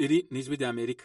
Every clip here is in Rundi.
iri ni ijwi rya amerika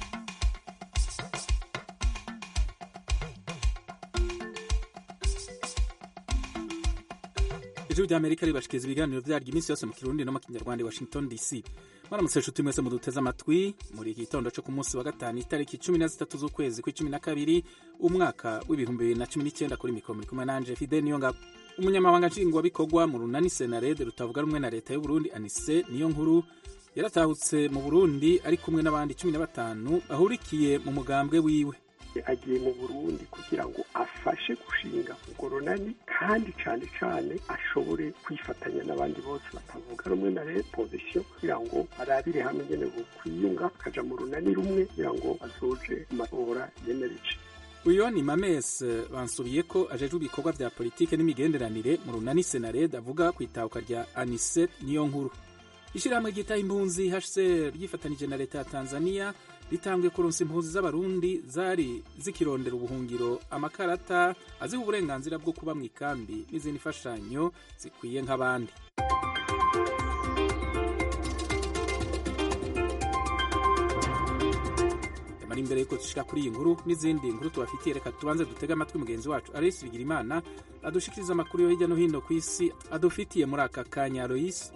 ijwi rya amerika ribashikiriza ibiganiro vyaryo iminsi yose mu kirundi no mu kinyarwanda i washington dc mwaramutse nshuti mwese muduteze amatwi muri iki gitondo co ku munsi wa gatanu itariki cumi na zitatu z'ukwezi kw'icumi na kabiri umwaka w'ibihumbi bibiri na cumi n'icyenda kuri mikoro muri kumwe nanje fide niyo ngabo umunyamabanga nshingwabikorwa mu runani senarede rutavuga rumwe na leta y'uburundi anise niyo nkuru yaratahutse mu burundi ari kumwe n'abandi cumi na batanu bahurikiye mu mugambwe wiwe agiye mu burundi kugira ngo afashe gushinga urwo runani kandi cyane cyane ashobore kwifatanya n'abandi bose batavuga rumwe na leta pozisiyo kugira ngo arabire hamwe nyine kwiyunga akaja mu runani rumwe kugira ngo azoje mu matora yemereje uyu ni mames bansubiye ko ajejwe ibikorwa vya politike n'imigenderanire mu runani senarede avuga ku itahuka rya anise niyo nkuru ishyirahamwe ryitaho impunzi hcr ryifatanije na leta ya tanzania ritanguye kuronsa impunzi z'abarundi zari zikirondera ubuhungiro amakarata aziha uburenganzira bwo kuba mu ikambi n'izindi mfashanyo zikwiye nk'abandi mara imbere yuko dushika kuri iyi nkuru n'izindi nkuru tubafitiye reka tubanze dutege amatwi mugenzi wacu aloyisi bigirimana adushikiriza amakuru yo hirya no hino ku isi adufitiye muri aka kanya aloyisi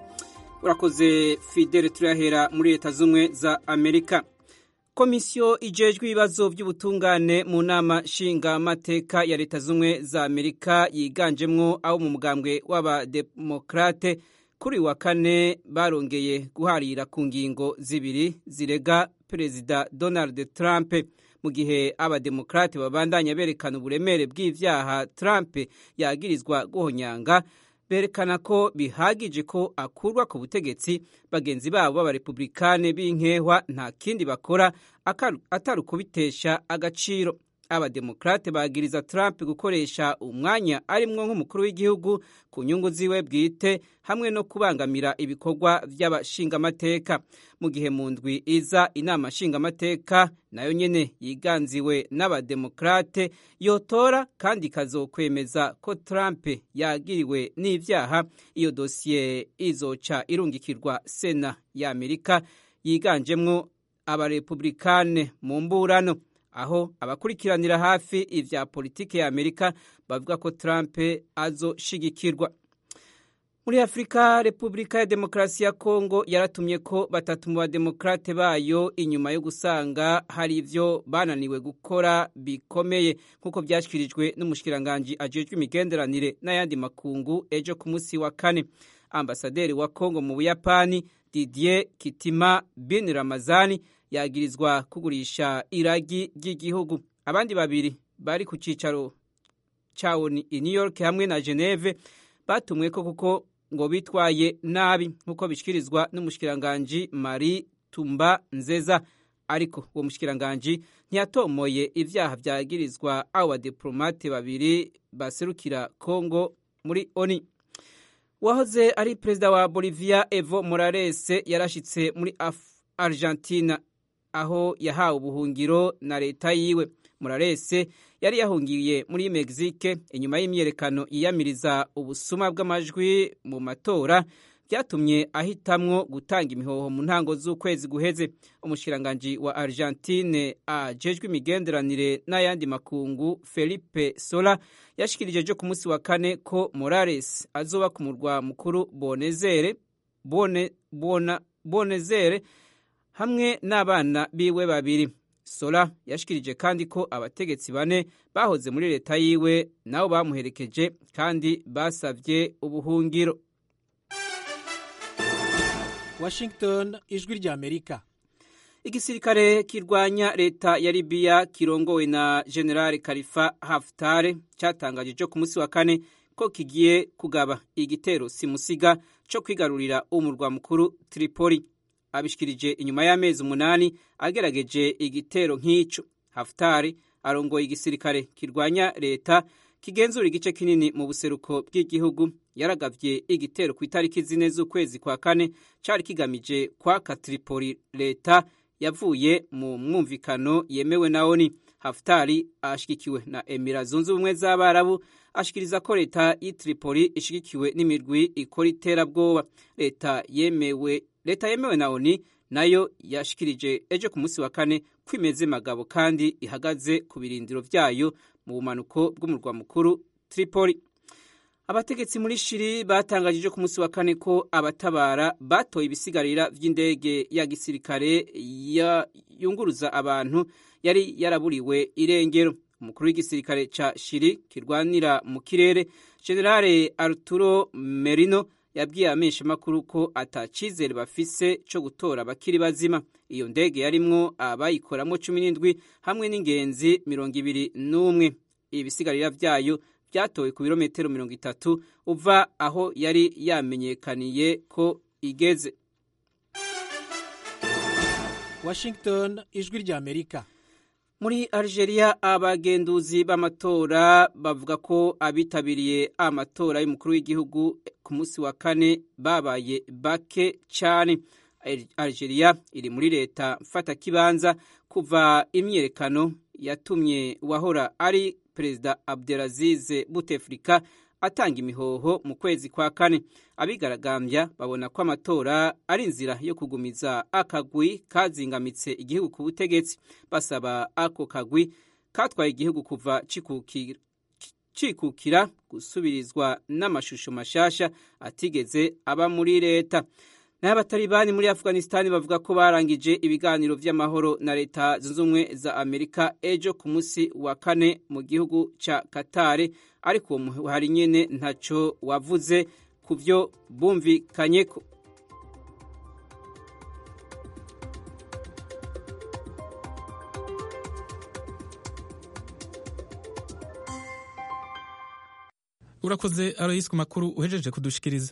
urakoze fidele turahera muri leta z'ubumwe za amerika komisiyo ijejwe ibibazo by'ubutungane mu nama nshingamateka ya leta z'ubumwe za amerika yiganjemwo abo mu mugambwe w'abademokrate kuri wa kane barongeye guharira ku ngingo zibiri zirega perezida donald trump mu gihe abademokrate babandanya berekana uburemere bw'ivyaha trump yagirizwa guhonyanga berekana ko bihagije ko akurwa ku butegetsi bagenzi babo b'abarepublikane b'inkehwa nta kindi bakora atari ukubitesha agaciro abademokrate bagiriza trump gukoresha umwanya arimwo nk'umukuru w'igihugu ku nyungu ziwe bwite hamwe no kubangamira ibikorwa by'abashingamateka mu gihe mu ndwi iza inama nshingamateka nayo nyene yiganziwe n'abademokrate yotora kandi ikazokwemeza ko trump yagiriwe n'ivyaha iyo dosiye izoca irungikirwa sena ya amerika yiganjemwo abarepublikane mu mburano aho abakurikiranira hafi ivya politike ya amerika bavuga ko trump azoshigikirwa muri afurika repubulika ya demokarasi ya kongo yaratumye ko batatu mu bademokrate bayo inyuma yo gusanga hari ivyo bananiwe gukora bikomeye nk'uko vyashyikirijwe n'umushikiranganji ajejwe imigenderanire n'ayandi makungu ejo ku munsi wa kane ambasaderi wa kongo mu buyapani didier kitima bin ramazani yagirizwa kugurisha iragi ry'igihugu abandi babiri bari ku cicaro cawo i new york hamwe na geneve batumwe ko kuko ngo bitwaye nabi nk'uko bishikirizwa n'umushikiranganji marie tumba nzeza ariko uwo mushikiranganji ntiyatomoye ivyaha vyagirizwa abo badiplomate babiri baserukira congo muri oni wahoze ari perezida wa bolivia evo morales yarashitse muri argentina aho yahawe ubuhungiro na leta yiwe murarese yari yahungiye muri mexique inyuma y'imyerekano yiyamiriza ubusuma bw'amajwi mu matora byatumye ahitamwo gutanga imihoho mu ntango z'ukwezi guheze umushikiranganji wa argentine ajejwe imigenderanire n'ayandi makungu felipe sola yashikirije ejo ku munsi wa kane ko morales azoba ku murwa mukuru bonezere bone, bona, bonezere hamwe n'abana biwe babiri sola yashikirije kandi ko abategetsi bane bahoze muri leta yiwe nabo bamuherekeje kandi basavye ubuhungiro washington ijwi rya amerika igisirikare kirwanya leta ya libiya kirongowe na general kalifa haftare cyatangaje cyo ku munsi wa kane ko kigiye kugaba igitero simusiga cyo kwigarurira umurwa mukuru tripoli abishikirije inyuma y'amezi umunani agerageje igitero nk'ico haftari arongoye igisirikare kirwanya leta kigenzura igice kinini mu buseruko bw'igihugu yaragavye igitero ku itariki zine z'ukwezi kwa kane cari kigamije kwaka tripoli leta yavuye mu mwumvikano yemewe na oni haftari ashigikiwe na emira zunze ubumwe z'abarabu ashikiriza ko leta y'i tripoli ishigikiwe n'imirwi ikora iterabwoba leta yemewe leta yemewe na oni nayo yashikirije ejo ku munsi wa kane ko imeze magabo kandi ihagaze ku birindiro vyayo mu bumanuko bw'umurwa mukuru Tripoli abategetsi muri shiri batangajije ku munsi wa kane ko abatabara batoye ibisigarira vy'indege ya gisirikare yunguruza abantu yari yaraburiwe irengero umukuru w'igisirikare ca shiri kirwanira mu kirere generale arturo merino yabwiye abamenyeshamakuru ko atacizere bafise co gutora abakiri bazima iyo ndege yarimwo abayikoramwo cumi n'indwi hamwe n'ingenzi mirongo ibiri n'umwe ibisigarira vyayo byatowe ku birometero mirongo itatu uva aho yari yamenyekaniye ko igeze washington ijwi rya amerika muri algeria abagenduzi b'amatora bavuga ko abitabiriye amatora y'umukuru w'igihugu ku munsi wa kane babaye bake cyane algeria iri muri leta mfatakibanza kuva imyiyerekano yatumye uwahora ari perezida abdelaziz buteflika atanga imihoho mu kwezi kwa kane abigaragambya babona ko amatora ari inzira yo kugumiza akagwi kazingamitse igihugu ku butegetsi basaba ako kagwi katwaye igihugu kuva cikukira gusubirizwa n'amashusho mashasha atigeze aba muri leta naho abatalibani muri afghanistan bavuga ko barangije ibiganiro vy'amahoro na leta zunze ubumwe za amerika ejo ku munsi wa kane mu gihugu ca katare ariko uwo muhari nyene ntaco wavuze ku vyo bumvikanyeko urakoze aroyisi ku makuru uhejeje kudushikiriza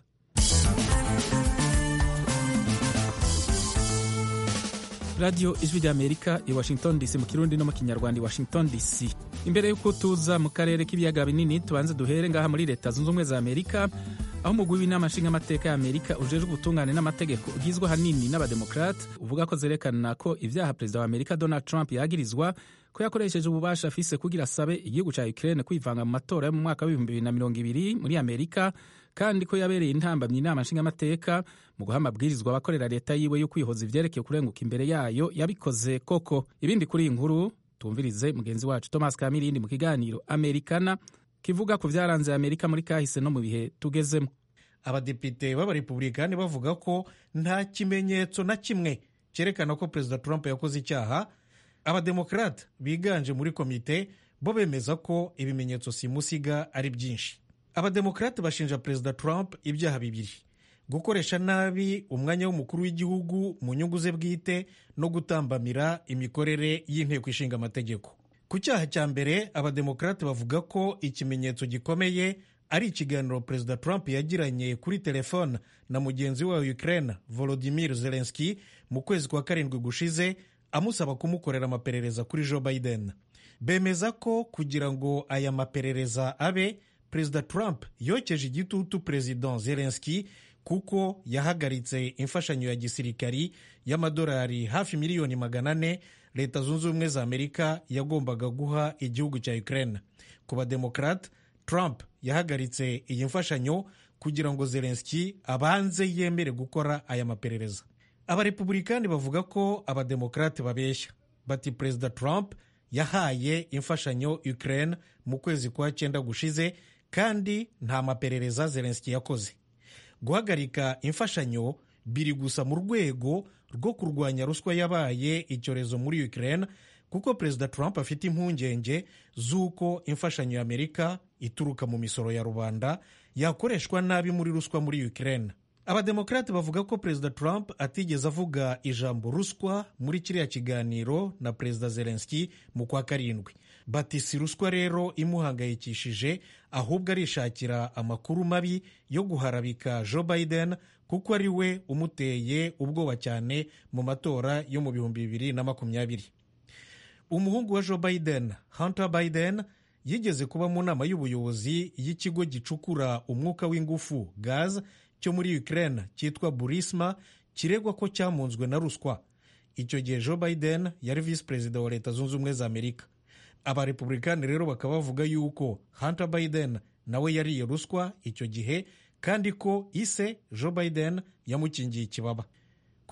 radiyo ijwi rya amerika i washington dc mu kirundi no mu kinyarwanda i washington dc imbere y'uko tuza mu karere k'ibiyaga binini tubanze duhere ngaha muri leta zunze ubumwe za amerika aho umugwi w'inama nshingamateka ya amerika ujejwe ubutungane n'amategeko ugizwe ahanini n'abademokrate uvuga ko zerekana ko ibyaha perezida wa amerika donald trump yagirizwa ko yakoresheje ububasha afise kugira asabe igihugu ca ukraine kwivanga mu matora yo mu mwaka w'ibihumbi bibiri na mirongo ibiri muri amerika kandi ko yabereye intambamyi inama nshingamateka mu guha amabwirizwa abakorera leta yiwe yo kwihoza ivyerekeye kurenguka imbere yayo yabikoze koko ibindi kuri iyi nkuru tumvirize mugenzi wacu thomas kamirindi mu kiganiro amerikana kivuga ku vyaranze amerika muri kahise no mu bihe tugezemo abadepite b'abarepublikani bavuga ko nta kimenyetso na kimwe cyerekana ko perezida trump yakoze icyaha abademokrate biganje muri komite bo bemeza ko ibimenyetso simusiga ari byinshi abademokrate bashinja perezida trump ibyaha bibiri gukoresha nabi umwanya w'umukuru w'igihugu mu nyungu ze bwite no gutambamira imikorere y'inteko ishinga amategeko ku cyaha cya mbere abademokrate bavuga ko ikimenyetso gikomeye ari ikiganiro perezida trump yagiranye kuri telefone na mugenzi we wa ukraine volodimir zelenski mu kwezi kwa karindwi gushize amusaba kumukorera amaperereza kuri joe biden bemeza ko kugira ngo aya maperereza abe perezida trump yokeje igitutu perezida zelenski kuko yahagaritse imfashanyo ya gisirikari y'amadolari hafi miliyoni magana ane leta zunze ubumwe za amerika yagombaga guha igihugu cya ukraine ku bademokrate trump yahagaritse iyi mfashanyo kugira ngo zelenski abanze yemere gukora aya maperereza abarepublikani bavuga ko abademokrate babeshya bati perezida trump yahaye imfashanyo ukraine mu kwezi kwa cyenda gushize kandi nta maperereza zelenski yakoze guhagarika imfashanyo biri gusa mu rwego rwo kurwanya ruswa yabaye icyorezo muri ukraine kuko perezida trump afite impungenge z'uko imfashanyo y'amerika ituruka mu misoro ya rubanda yakoreshwa nabi muri ruswa muri ukraine abademokrate bavuga ko perezida trump atigeze avuga ijambo ruswa muri kiriya kiganiro na perezida zelenski mu kwa karindwi bati si ruswa rero imuhangayikishije ahubwo arishakira amakuru mabi yo guharabika joe biden kuko ari we umuteye ubwoba cyane mu matora yo mu bihumbi bibiri na makumyabiri umuhungu wa joe biden hunter biden yigeze kuba mu nama y'ubuyobozi y'ikigo gicukura umwuka w'ingufu gaz cyo muri ukraine cyitwa burisma kiregwa ko cyamunzwe na ruswa icyo gihe joe biden yari visi perezida wa leta zunze ubumwe za amerika abarepublikani rero bakaba bavuga yuko hunter biden nawe yariye ruswa icyo gihe kandi ko ise joe biden yamukingiye ikibaba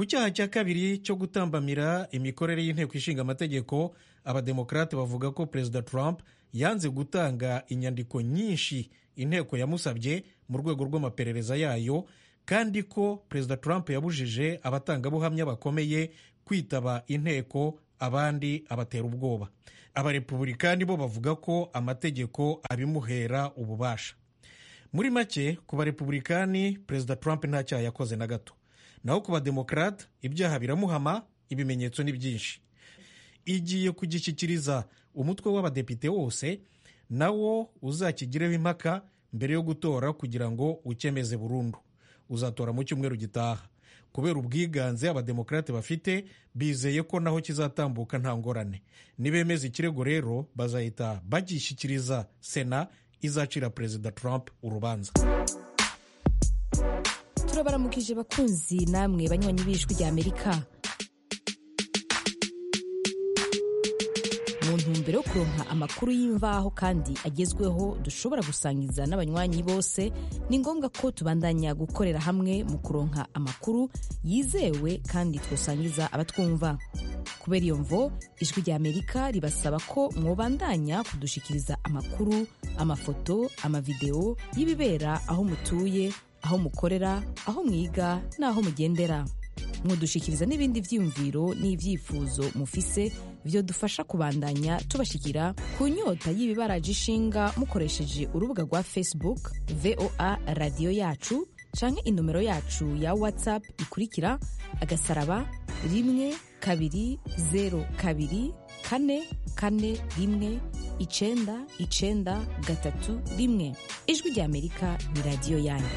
ku cyaha cya kabiri cyo gutambamira imikorere y'inteko ishinga amategeko abademokarate bavuga ko perezida trump yanze gutanga inyandiko nyinshi inteko yamusabye mu rwego rw'amaperereza yayo kandi ko perezida trump yabujije abatangabuhamya bakomeye kwitaba inteko abandi abatera ubwoba abarepubulikani bo bavuga ko amategeko abimuhera ububasha muri make ku barepubulikani perezida trump nta cyaha yakoze na gato naho ku bademokarate ibyaha biramuhama ibimenyetso ni byinshi igiye kugishyikiriza umutwe w'abadepite wose nawo uzakigireho impaka mbere yo gutora kugira ngo ukemeze burundu uzatora mu cyumweru gitaha kubera ubwiganze abademokarate bafite bizeye ko naho kizatambuka nta ngorane nibemeza ikirego rero bazahita bagishyikiriza sena izacira perezida trump urubanza turabaramukije bakunzi namwe banywanyi b'ijwi rya amerika mu ntumbero yo kuronka amakuru y'imvaho kandi agezweho dushobora gusangiza n'abanywanyi bose ni ngombwa ko tubandanya gukorera hamwe mu kuronka amakuru yizewe kandi twosangiza abatwumva kubera iyo mvo ijwi rya amerika ribasaba ko mwobandanya kudushikiriza amakuru amafoto amavideo y'ibibera aho mutuye aho mukorera aho mwiga n'aho mugendera mwodushikiriza n'ibindi byiyumviro n'ibyifuzo mufise byo dufasha kubandanya tubashikira ku nyota y'ibibaraje ishinga mukoresheje urubuga rwa facebook voa radiyo yacu canke inomero yacu ya whatsapp ikurikira agasaraba rimwe kabiri zero kabiri kane kane rimwe icenda icenda gatatu rimwe ijwi rya amerika ni radiyo yanyu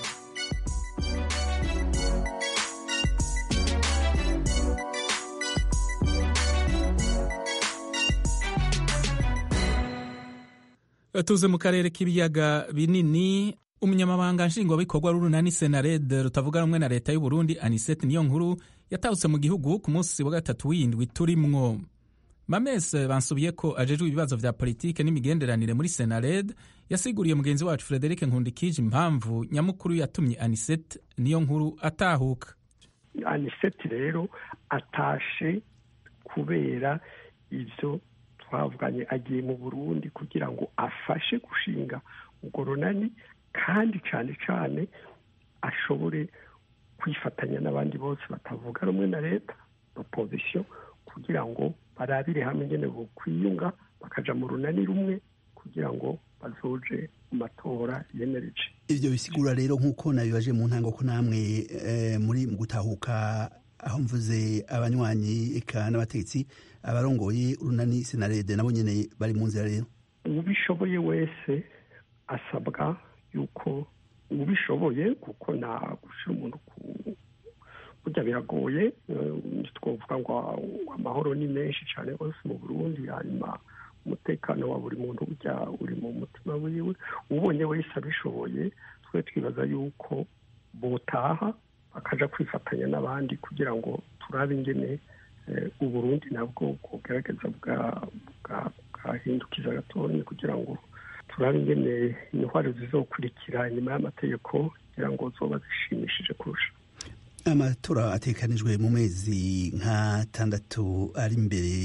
tuze mu karere k'ibiyaga binini umunyamabanga nshingwabikorwa w'urunani senarede rutavuga rumwe na leta y'u Burundi anisete niyo nkuru yatahutse mu gihugu ku munsi wa gatatu w'indwi turimwo mamese bansubiye ko ajejwe ibibazo vya politike n'imigenderanire muri senarede yasiguriye mugenzi wacu frederic nkundikije impamvu nyamukuru yatumye anisete niyo nkuru atahuka anisete rero atashe kubera ivyo twavuganye agiye mu burundi kugira ngo afashe gushinga urwo runani kandi cyane cyane ashobore kwifatanya n'abandi bose batavuga rumwe na leta opozisiyo kugira ngo barabire hamwe ingene bokwiyunga bakaja mu runani rumwe kugira ngo bazoje mu matora yemereje ivyo bisigura rero nk'uko nabibaje mu ntango ko namwe muri mu gutahuka aho mvuze abanywanyi eka n'abategetsi abarongoye urunani senarede nabo nyene bari mu nzira rero ubishoboye wese asabwa yuko ubishoboye kuko nta gushira umuntu ku burya biragoye twavuga ngo amahoro ni menshi cyane rwose mu burundi hanyuma umutekano wa buri muntu burya uri mu mutima wiwe ubonye wese abishoboye twe twibaza yuko botaha bakaja kwifatanya n'abandi kugira ngo turabe ingene uburundi nabwo bwogerageza bwahindukiza gatonya kugira ngo turabe ingene intwaro zizokurikira inyuma y'amategeko kugira ngo zoba zishimishije kurusha amatora atekanijwe mu mezi nk'atandatu ari imbere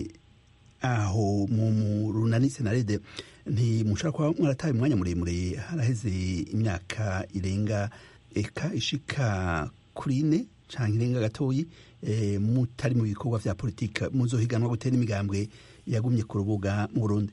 aho mu runani senarede ntimushobora kuba mwarataye umwanya muremure haraheze imyaka irenga eka ishika kuri ine cyangwa irenga gatoyi mutari mu bikorwa vya politika muzohiganwa gutera imigambwe yagumye ku rubuga mu burundi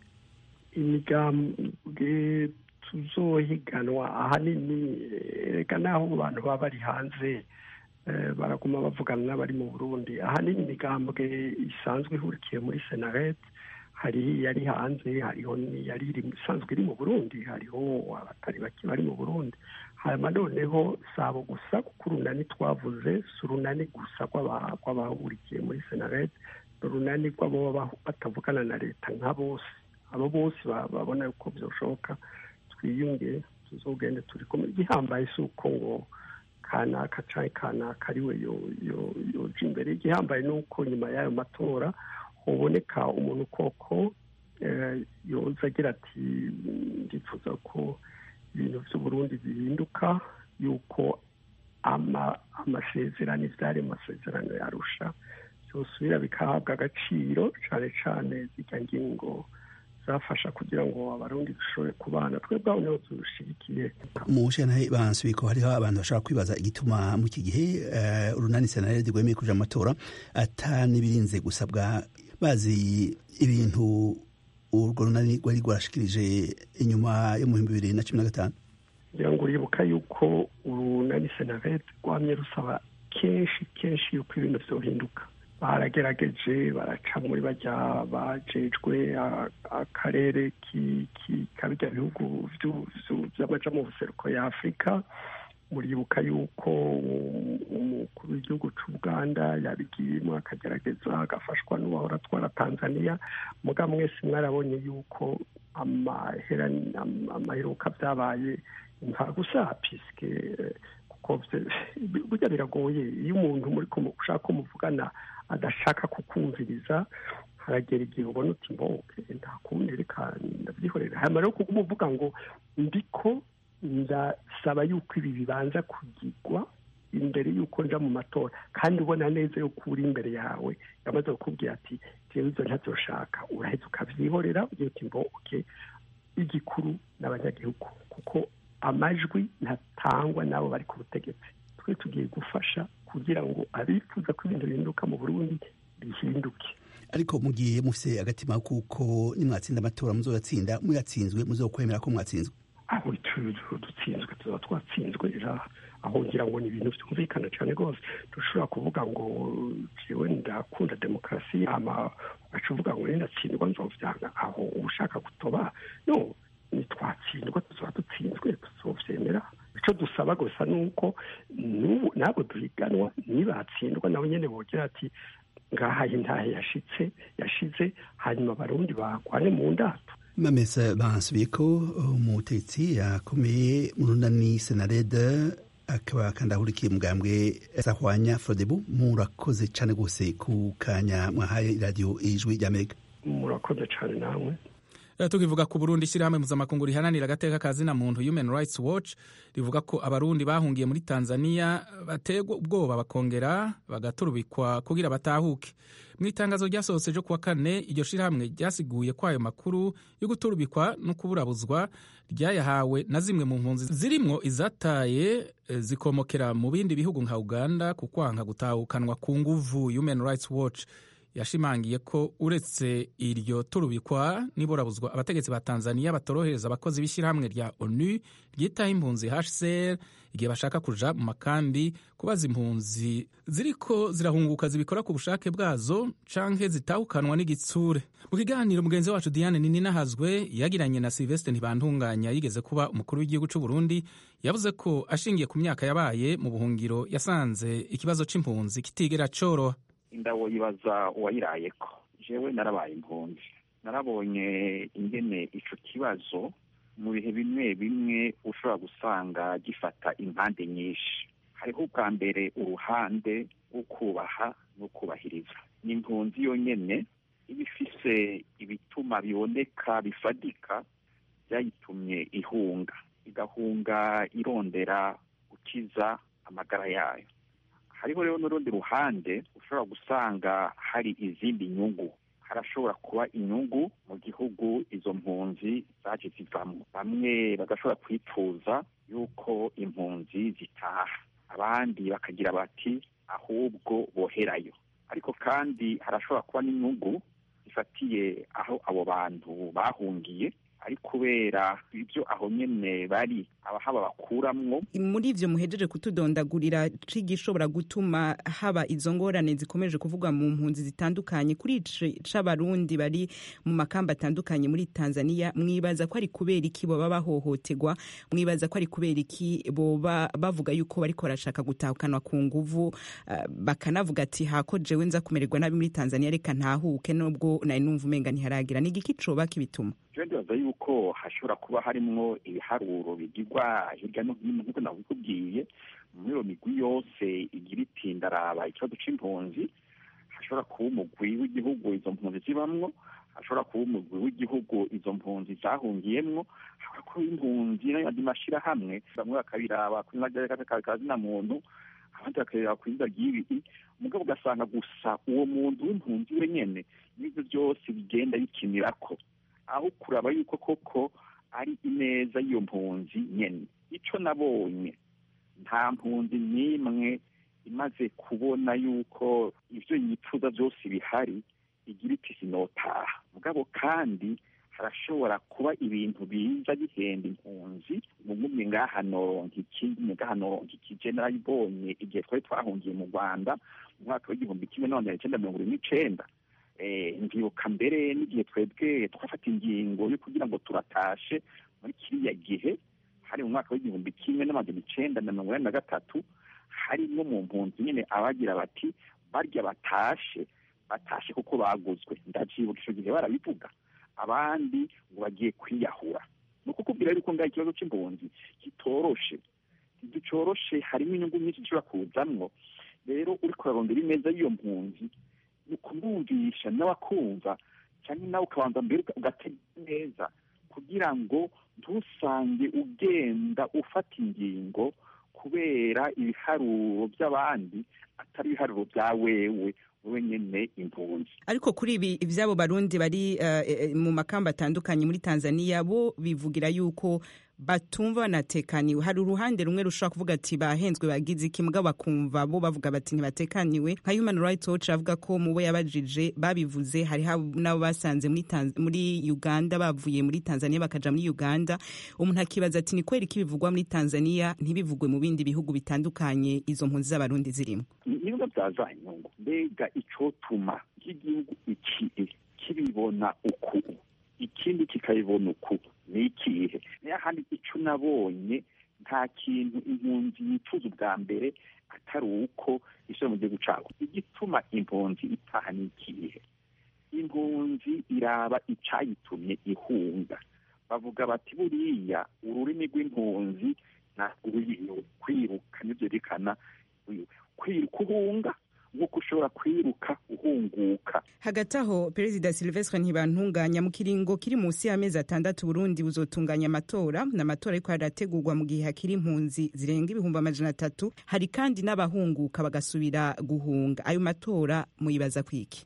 imigambwe tuzohiganwa ahanini reka naho abantu baba bari hanze baraguma bavugana n'abari mu burundi ahanini imigambwe isanzwe ihurikiye muri senaret hari yari hanze hariho yari isanzwe iri mu burundi hariho abatari bake bari mu burundi hanyuma noneho sabo gusa kuko urunani twavuze si urunani gusa rw'abahurikiye muri senaret ni urunani rw'abo batavugana na leta nka bose abo bose babona yuko byashoboka twiyunge tuzogende turi kumwe igihambaye si uko ngo kanaka cyangwa kanaka ariwe yoja imbere igihambaye ni uko nyuma y'ayo matora huboneka umuntu koko yoza agira ati ndifuza ko ibintu by'uburundi bihinduka yuko amasezerano ibyari mu masezerano yarusha byosubira bikahabwa agaciro cyane cyane zijya ngingo zafasha kugira ngo abarundi dushobore kubana twebwe aho niho turushigikiye mu bushyantahe bansubiye ko hariho abantu bashobora kwibaza igituma mu iki gihe urunani senarede rwemeye kuja amatora ata n'ibirinze gusabwa bazi ibintu urwo runani rwari rwarashikirije inyuma yo mu bihumbi bibiri na cumi na gatanu kugira ngo uribuka yuko urunani senarede rwamye rusaba kenshi kenshi yuko ibintu vyohinduka baragerageje baraca muri bajya bajejwe akarere kabijya bihugu vy'amaja mu buseruko ya afurika muribuka yuko umukuru w'igihugu c'ubuganda yabigiyemo akagerageza agafashwa n'uwahora atwara tanzania muga mwese mwarabonye yuko amaheruka vyabaye imvagusa piske kuko burya biragoye iyo umuntu muri ushaka ko muvugana adashaka kukumviriza haragera igihe ubona uti mboke nta kundi reka ndabyihorera hanyuma rero kuko umuvuga ngo ndiko ndasaba yuko ibi bibanza kugirwa imbere y'uko nja mu matora kandi ubona neza yuko uri imbere yawe yamaze kukubwira ati jewe ibyo ntavyoshaka uraheza ukavyihorera ugira uti mboke igikuru n'abanyagihugu kuko amajwi ntatangwa n'abo bari ku butegetsi twe tugiye gufasha kugira ngo abifuza ko ibintu bihinduka mu burundi bihinduke ariko mugiye mufise agatima kuko nimwatsinda amatora muzoyatsinda muyatsinzwe muzokwemera ko mwatsinzwe aho dutsinzwe tuzaba twatsinzwe aho ngira ngo ni ibintu byumvikana cyane rwose dushobora kuvuga ngo jewe ndakunda demokarasi ama ugaca uvuga ngo ndatsindwa nzovyanga aho ushaka gutoba no nitwatsindwa tuzaba dutsinzwe tuzovyemera icyo dusaba gusa ni uko ntabwo duhiganwa nibatsindwa nabo nyine bogira ati ngaha intahe yashitse yashize hanyuma abarundi bagwane mu ndato mamesa bansubiye ko umutetsi yakomeye mu runani senarede akaba kandi ahurikiye umugambwe sahwanya frodebu murakoze cyane rwose ku kanya mwahaye radiyo ijwi ry'amerika murakoze cyane namwe tukivuga ku burundi ishyirahamwe mpuzamakungu riharanira agateka ka zina muntu human rights watch rivuga ko abarundi bahungiye muri tanzania bategwa ubwoba bakongera bagaturubikwa kugira batahuke mu itangazo ryasohotse ryo kuwa kane iryo shyirahamwe ryasiguye ko ayo makuru yo guturubikwa no kuburabuzwa ryayahawe na zimwe mu mpunzi zirimwo izataye zikomokera mu bindi bihugu nka uganda ku kwanga gutahukanwa ku nguvu human rights watch yashimangiye ko uretse iryo turubikwa n'iburabuzwa abategetsi ba tanzania batorohereza abakozi b'ishyirahamwe rya onu ryitaho impunzi hcr igihe bashaka kuja mu makambi kubaza impunzi ziriko zirahunguka zibikora ku bushake bwazo canke zitahukanwa n'igitsure mu kiganiro mugenzi wacu diane nininahazwe yagiranye na silvestre ntibantunganya yigeze kuba umukuru w'igihugu c'u burundi yavuze ko ashingiye ku myaka yabaye mu buhungiro yasanze ikibazo c'impunzi kitigera coroha indawo yibaza uwayirayeko jewe narabaye impunzi narabonye ingene ico kibazo mu bihe bimwe bimwe ushobora gusanga gifata impande nyinshi hariho ubwa mbere uruhande rwo kubaha no kubahiriza ni impunzi yonyene iba ifise ibituma biboneka bifadika byayitumye ihunga igahunga irondera gukiza amagara yayo hariho rero n'urundi ruhande ushobora gusanga hari izindi nyungu harashobora kuba inyungu mu gihugu izo mpunzi zaje zivamo bamwe bagashobora kwipfuza yuko impunzi zitaha abandi bakagira bati ahubwo boherayo ariko kandi harashobora kuba n'inyungu zifatiye aho abo bantu bahungiye ari kubera ibyo aho nyene bari abahaba bakuramwo muri ivyo muhejeje kutudondagurira cigishobora gutuma haba izo ngorane zikomeje kuvugwa mu mpunzi zitandukanye kuri c'abarundi bari mu makamba atandukanye muri Tanzania mwibaza ko ari kubera iki boba bahohoterwa mwibaza ko ari kubera iki boba bavuga yuko bariko barashaka gutahukanwa ku nguvu uh, bakanavuga ati hako jewe nza kumererwa nabi muri Tanzania reka ntahuke nubwo nari numva umenga ntiharagira ni igiki coba kibituma je ndibaza yuko hashobora kuba harimwo ibiharuro bigirwa hirya no hino nk'uko nabikubwiye muri iyo migwi yose igira iti ndaraba ikibazo c'impunzi hashobora kuba umugwi w'igihugu izo mpunzi zibamwo hashobora kuba umugwi w'igihugu izo mpunzi zahungiyemwo hashobora kuba impunzi n'ayandi mashirahamwe bamwe bakabiraba kuri kazina muntu abandi bakareba ku izina ry'ibi umugabo ugasanga gusa uwo muntu w'impunzi wenyene n'ibyo byose bigenda bikinirako aho kuraba yuko koko ari ineza y'iyo mpunzi nyene ico nabonye nta mpunzi n'imwe imaze kubona yuko ivyo yifuza byose bihari igira iti sinotaha mugabo kandi harashobora kuba ibintu biza bihenda impunzi mugumye ngaha noronka ikindi ngaha noronka iki je narayibonye igihe twari twahungiye mu rwanda mu mwaka w'igihumbi kimwe n'amajana icenda mirongo irindwi n'icenda ndibuka mbere n'igihe twebwe twafata ingingo yo kugira ngo turatashe muri kiriya gihe hari mu mwaka w'igihumbi kimwe n'amajana icenda na mirongo inani na gatatu harimwo mu mpunzi nyene abagira bati barya batashe batashe kuko baguzwe ndavyibuka ico gihe barabivuga abandi ngo bagiye kwiyahura ni ukukubwira yuko ngaho ikibazo c'impunzi kitoroshe ntigicoroshe harimo inyungu nyinshi zishobora kuzamwo rero uriko urarondera ineza y'iyo mpunzi ni ukumwumvisha nawe akumva cyangwa nawe ukabanza mbere ugatega neza kugira ngo ntusange ugenda ufata ingingo kubera ibiharuro by'abandi atari ibiharuro bya wewe wowe nyene impunzi ariko kuri ibi ivy'abo barundi bari uh, mu makamba atandukanye muri tanzania bo bivugira yuko batumva banatekaniwe hari uruhande rumwe rushobora kuvuga ati bahenzwe bagize iki mugabo bakumva bo bavuga bati ntibatekaniwe nka human rights watch avuga ko mu bo yabajije babivuze hari n'abo basanze muri, muri uganda bavuye muri tanzania bakaja muri uganda umuntu akibaza ati ni kweri ko ibivugwa muri tanzania ntibivugwe mu bindi bihugu bitandukanye izo mpunzi z'abarundi zirimo nibiba byaza inyungu mbega icotuma nk'igihugu iki kibibona uku ikindi kikabibona uku ni ikihe niyo handi ico nabonye nta kintu impunzi yifuza ubwa mbere atari uko isura mu gihugu cabo igituma impunzi itaha ni ikihe impunzi iraba icayitumye ihunga bavuga bati buriya ururimi rw'impunzi ntabwo kwiruka nivyo byerekana kwiruka uhunga nk'uko ushobora kwiruka uhunguka hagati aho perezida silvestre ntibantunganya mu kiringo kiri munsi y'amezi atandatu burundi buzotunganya amatora ni amatora ariko arategurwa mu gihe hakiri impunzi zirenga ibihumbi amajana atatu hari kandi n'abahunguka bagasubira guhunga ayo matora muyibaza kwiki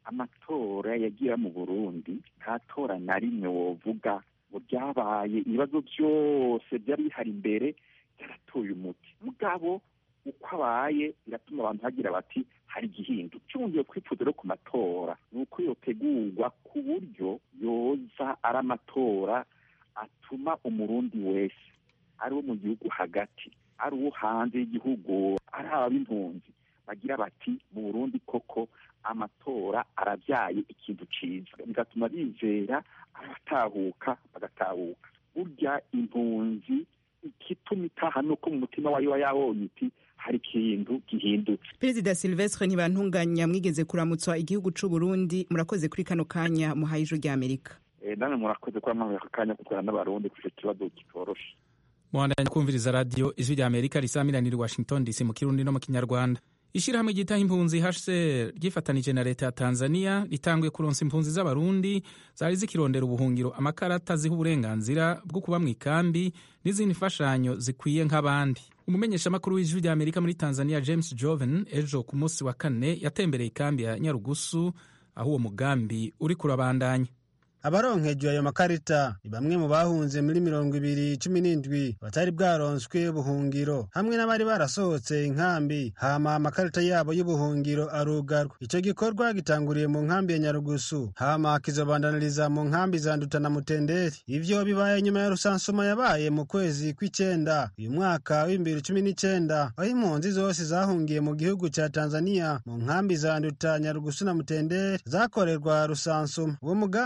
amatora yagira mu burundi nta tora na rimwe wovuga ngo ryabaye ibibazo byose byari bihari imbere byaratoye umuti mugabo uko abaye biratuma abantu bagira bati hari igihindu cyongeye kwifuza rero ku matora ni uko yotegurwa ku buryo yoza ari amatora atuma umurundi wese ari uwo mu gihugu hagati ari uwo hanze y'igihugu ari ab'impunzi bagira bati mu burundi koko amatora arabyaye ikintu cyiza bigatuma bizera abatahuka bagatahuka burya impunzi igituma itaha nuko mu mutima wayo wa yabonye iti hari ikintu gihindutse perezida silvestre ntibantunganya mwigeze kuramutswa igihugu c'u burundi murakoze kuri kano kanya muhaye ijwi ry'amerika namwe murakoze kuba mwahaye aka kanya kukorana n'abarundi kuri icyo kibazo kitoroshe muhandanya kumviriza radiyo ijwi rya amerika risamiranira washington dc mu kirundi no mu kinyarwanda ishyirahamwe ryitaho impunzi hcr ryifatanije na leta ya tanzania ritanguye kuronsa impunzi z'abarundi zari zikirondera ubuhungiro amakarata ziha uburenganzira bwo kuba mu ikambi n'izindi mfashanyo zikwiye nk'abandi umumenyeshamakuru w'ijwi rya amerika muri tanzania james joven ejo ku munsi wa kane yatembereye ikambi ya nyarugusu aho uwo mugambi uri kurabandanya abaronkejwe ayo makarita ni bamwe mu bahunze muri mirongo ibiri cumi n'indwi batari bwaronswe ubuhungiro hamwe n'abari barasohotse inkambi hama amakarita yabo y'ubuhungiro arugarwa icyo gikorwa gitanguriye mu nkambi ya nyarugusu hama kizobandaniriza mu nkambi za nduta na mutenderi ivyo bibaye nyuma ya rusansuma yabaye mu kwezi kw'icenda uyu mwaka w'ibibiri cumi n'icenda aho impunzi zose zahungiye mu gihugu ca tanzania mu nkambi za nduta nyarugusu na mutenderi zakorerwa rusansuma uwo mugambi uri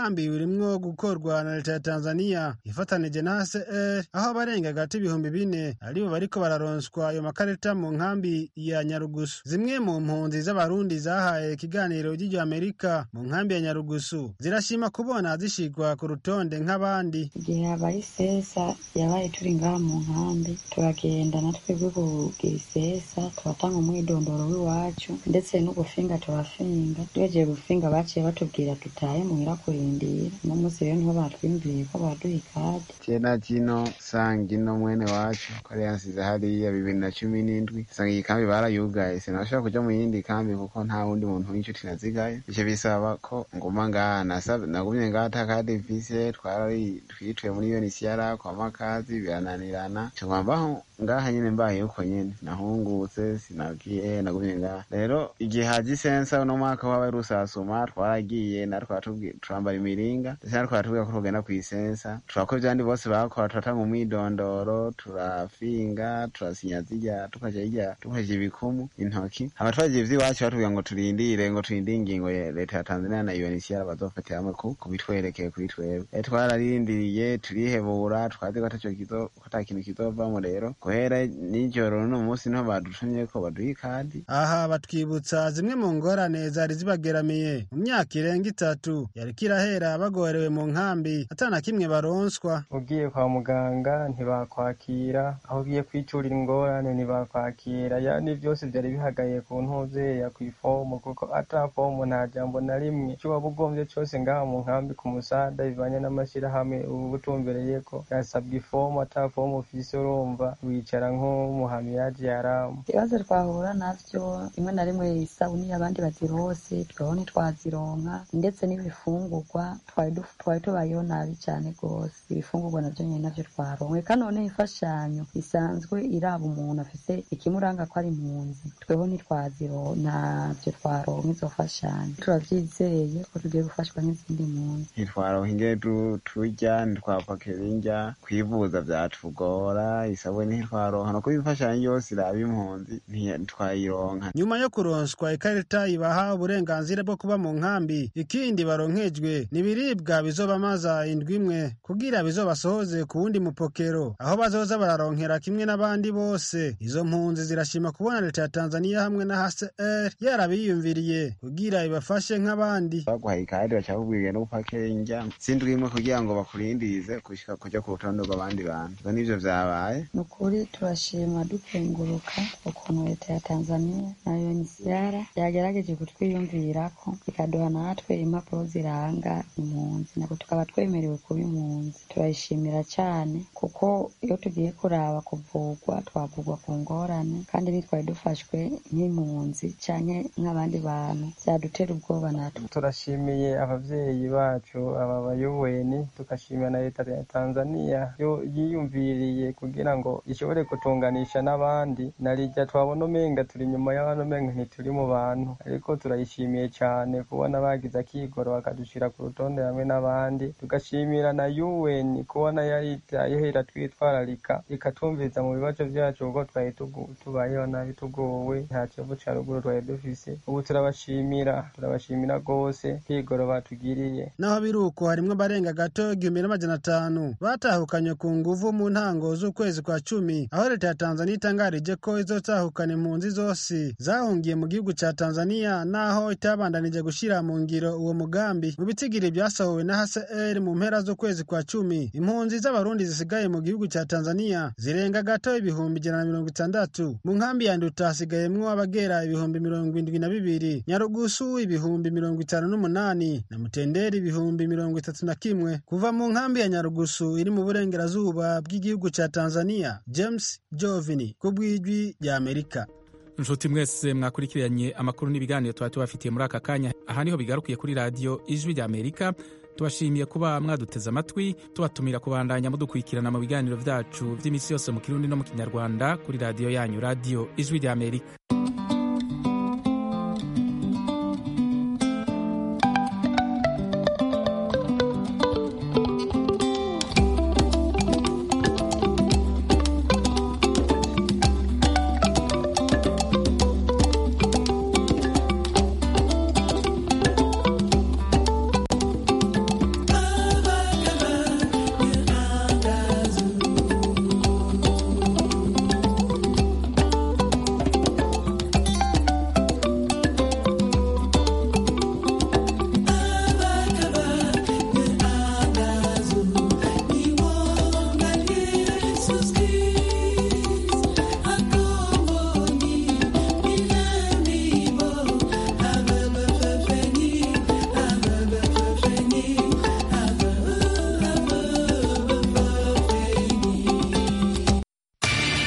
urimwo gukorwa na leta ya tanzania ifatanije na hcr aho abarenga hagati ibihumbi bine aribo bariko bararonswa ayo makarita mu nkambi ya nyarugusu zimwe mu mpunzi z'abarundi zahaye ikiganiro ry'iryo amerika mu nkambi ya nyarugusu zirashima kubona zishigwa ku rutonde nk'abandi igihe habaye isesa yabaye turi ngaha mu nkambi turagenda na twebwe kugira isesa turatanga umwidondoro w'iwacu ndetse n'ugufinga turafinga tugejeje gufinga baciye batubwira tutahe muhira kurindira uno munsi rero niho batwimviye ko baduha ikadi kera kino sanga ino mwene wacu ko yari yansize hariya bibiri na cumi n'indwi sanga iyi kambi barayugaye sinashobora kuja mu yindi kambi kuko nta wundi muntu w'inshuti nazigaye ivyo bisaba ko nguma ngaha nagumye ngaha ata kadi mfise twarari twituye muri UNHCR kwa makazi birananirana cngwambaho ngaha nyene mbaye uko nyene nahungutse sinagiye nagumye ngaha rero igihe haje isensa uno mwaka wabaye rusasuma twaragiye natwe turambara imiringa ndetse natwe baratubwira ko tugenda kw'isensa turakora ivyandi bose bakora turatanga umwidondoro turafinga turasinya zirya tukaja irya tukaja ibikumu intoki hama twagiye ivy'iwacu batubwira ngo turindire ngo turindire ingingo ya leta ya tanzania na UNHCR bazofatira hamwe kubitwerekeye kuri twebwe twararindiriye turihebura twazi ko ata kintu kizovamo rero guhera nijoro n'uno munsi niho badutumye ko baduha ikadi aha batwibutsa zimwe mu ngorane zari zibageramiye mu myaka irenga itatu yariko irahera bagorewe mu nkambi atana kimwe baronswa ugiye kwa muganga ntibakwakira aho ugiye kwicurira ingorane ntibakwakira yani byose byari bihagaye ku ntuzeya ku ifomu kuko ata fomu nta jambo na rimwe icyo waba ugombye cyose ngaha mu nkambi ku musada bivanye n'amashyirahamwe ubu butumbereye ko yasabwa ifomu ata fomu ufise urumva wicara nk'umuhamiyaji yaramu ibibazo twahura navyo rimwe na rimwe isabuni abandi bazirose tweho ntitwazironka ndetse n'ibifungurwa twari tubayeho nabi cyane rwose ibifungurwa navyo nyene navyo twaronke kandi noneho imfashanyo isanzwe iraba umuntu afise ikimuranga ko ari impunzi tweho ntitwazirona twaronka izo mfashanyo turavyizeye ko tugiye gufashwa nk'izindi mpunzi ntitwaronka ingene turya ntitwapakira indya kwivuza vyatugora isabuni ntitwaronka no kuba imfashanyo yose iraba impunzi ntitwayironka nyuma yo kuronswa ikarita ibaha uburenganzira bwo kuba mu nkambi ikindi baronkejwe ni ibiribwa bizobamaza indwi imwe kugira bizobasohoze ku wundi mupokero aho bazoza bararonkera kimwe n'abandi bose izo mpunzi zirashima kubona leta ya tanzania hamwe na hcr yarabiyumviriye kugira ibafashe nk'abandi baguhaye ikadi bacakubwiriye no gupakira indya sindwi imwe kugira ngo bakurindirize gushika kuja ku rutonde rw'abandi bantu ivyo nivyo vyabaye ni ukuri turashima dukenguruka ukuntu leta ya tanzania na UNHCR yagerageje kutwiyumvirako ikaduha natwe impapuro ziranga impunzi ntabwo tukaba twemerewe kuba impunzi turayishimira cyane kuko iyo tugiye kuraba kuvugwa twavugwa ku ngorane kandi nitwari dufashwe nk'impunzi canke nk'abandi bantu vyadutera ubwoba natwe turashimiye abavyeyi bacu aba bayuweni tugashimira na leta ya tanzania yo yiyumviriye kugira ngo ishobore kutunganisha n'abandi narirya twabona umenga turi inyuma y'abantu umenga ntituri mu bantu ariko turayishimiye cyane kubona bagize akigoro bakadushira ku rutonde hamwe n'abandi tugashimira na UN kubona yaritayeho iratwitwararika ikatumviriza mu bibazo byacu kuko twari tubayeho nabi tugowe nta kivu ca ruguru twari dufise ubu turabashimira turabashimira rwose kwigoro batugiriye naho biri uko harimwo abarenga gato igihumbi n'amajana atanu batahukanye ku nguvu mu ntango z'ukwezi kwa cumi aho leta ya tanzania itangarije ko izotahukana impunzi zose zahungiye mu gihugu ca tanzania naho itabandanije gushira mu ngiro uwo mugambi mu bitigiri byasohowe na hcr mu mpera z'ukwezi kwa cumi impunzi z'abarundi zisigaye mu gihugu ca tanzania zirenga gato ibihumbi ijana na mirongo itandatu mu nkambi ya nduta hasigayemwo abagera ibihumbi mirongo indwi na bibiri nyarugusu ibihumbi mirongo itanu n'umunani na mutenderi ibihumbi mirongo itatu na kimwe kuva mu nkambi ya nyarugusu iri mu burengerazuba bw'igihugu ca tanzania james jovini ku bw'ijwi rya amerika inshuti mwese mwakurikiranye amakuru n'ibiganiro tuba tubafitiye muri aka kanya aha niho bigarukiye kuri radiyo ijwi rya amerika tubashimiye kuba mwaduteze amatwi tubatumira kubandanya mudukurikirana mu biganiro byacu by'iminsi yose mu kirundi no mu kinyarwanda kuri radiyo yanyu radiyo ijwi rya amerika